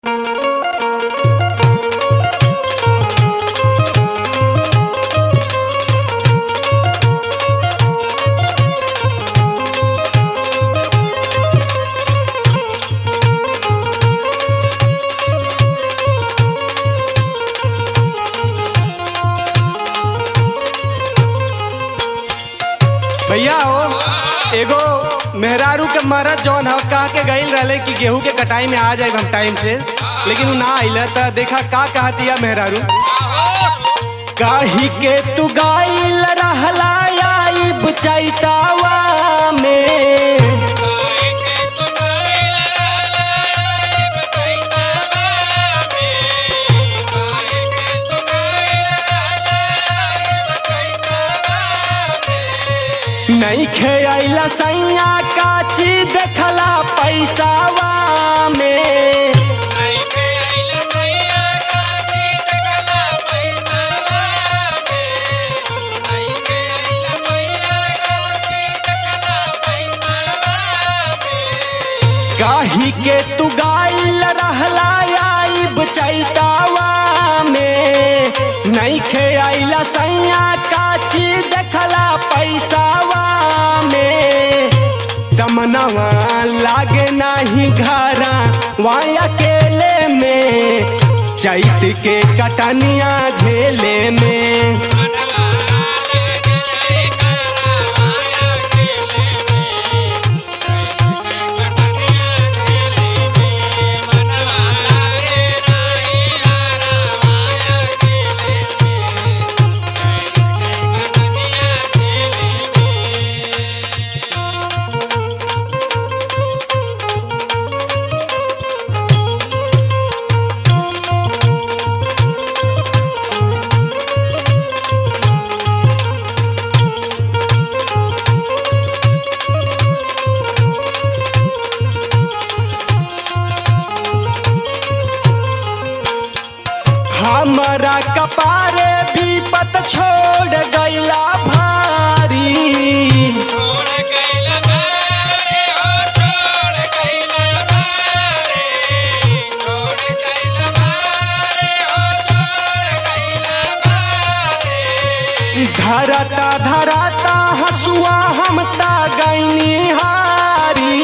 भैया हो एगो मेहरारू के मरद जौन ह कह के गईल रहले कि गेहूं के कटाई में आ जाए हम टाइम से लेकिन उ ना आइल त देखा का कहतिया मेहरारू काही के तू गाइल रहला आई बचैतावा में नहीं खेला सैया काची देखला पैसावा में काही के तू गाइल रहला आई बचैतावा में नहीं खेला सैया काची देखला पैसावा में दमनवा लागे नाही घरा वहाँ अकेले में चैत के कटनिया झेले में हमारा कपारे विपत छोड़ गईला भारी धरता धरता हसुआ हम ता गईनी हारी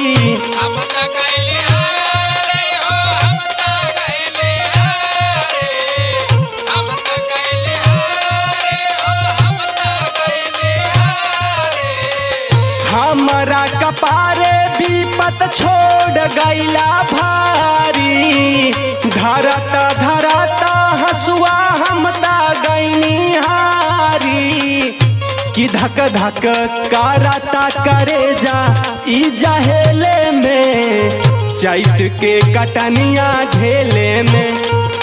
हमारा कपारे विपत छोड़ गईला भारी धरता धरता हसुआ हम ता गईनी हारी कि धक धक करता करे जा ई जहेले में चैत के कटनिया झेले में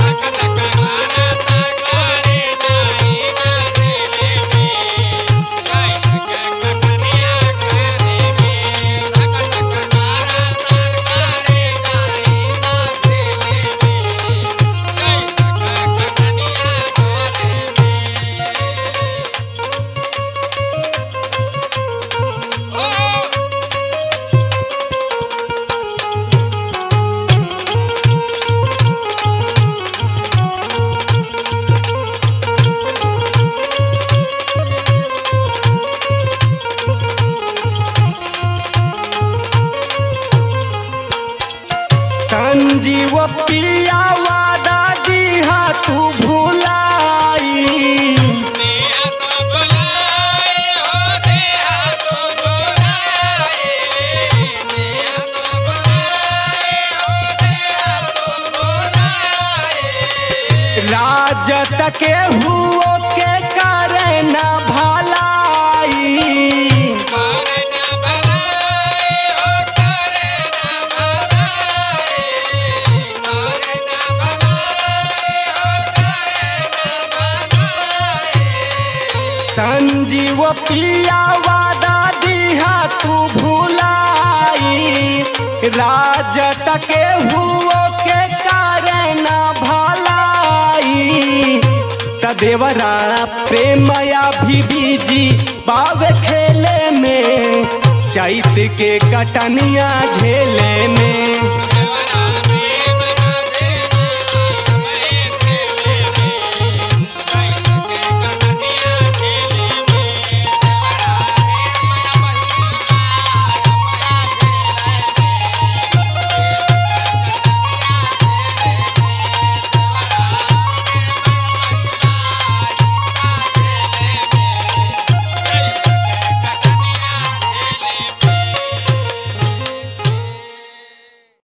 तंजीव पिया वादा दीहा तू भुलाई राजत के हुओ के करे न भलाई संजीव पिया वादा दीहा तू भुलाई राजत के हुओ के कारण भलाई तदेवरा प्रेमया भी बीजी बावे खेले में चैत के कटनिया झेले में